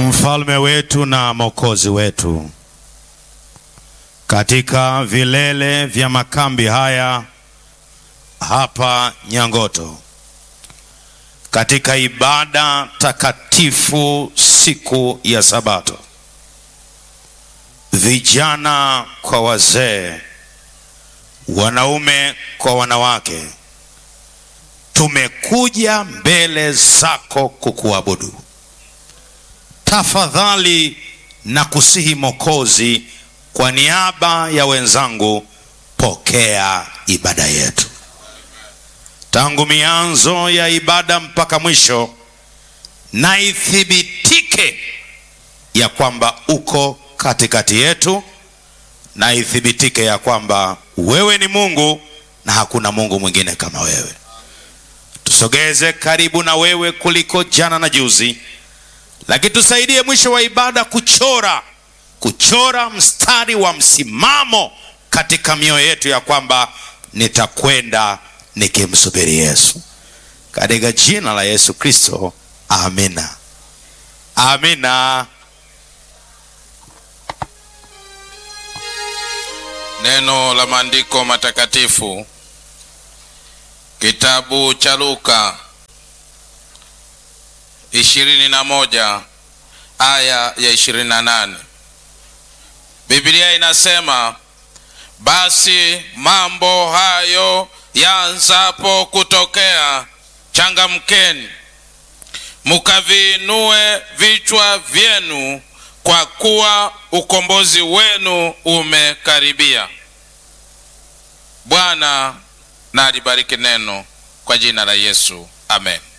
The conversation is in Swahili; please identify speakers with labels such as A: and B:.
A: mfalme wetu na mwokozi wetu, katika vilele vya makambi haya hapa Nyangoto, katika ibada takatifu siku ya Sabato, vijana kwa wazee, wanaume kwa wanawake, tumekuja mbele zako kukuabudu. Tafadhali na kusihi Mokozi, kwa niaba ya wenzangu, pokea ibada yetu tangu mianzo ya ibada mpaka mwisho, na ithibitike ya kwamba uko katikati yetu, na ithibitike ya kwamba wewe ni Mungu na hakuna Mungu mwingine kama wewe. Tusogeze karibu na wewe kuliko jana na juzi, lakini tusaidie mwisho wa ibada kuchora kuchora mstari wa msimamo katika mioyo yetu ya kwamba nitakwenda nikimsubiri Yesu, katika jina la Yesu Kristo, amina, amina.
B: Neno la maandiko matakatifu, kitabu cha Luka ishirini na moja aya ya ishirini na nane. Biblia inasema basi mambo hayo yaanzapo kutokea, changamkeni mukaviinue vichwa vyenu, kwa kuwa ukombozi wenu umekaribia. Bwana na alibariki neno kwa jina la Yesu, amen.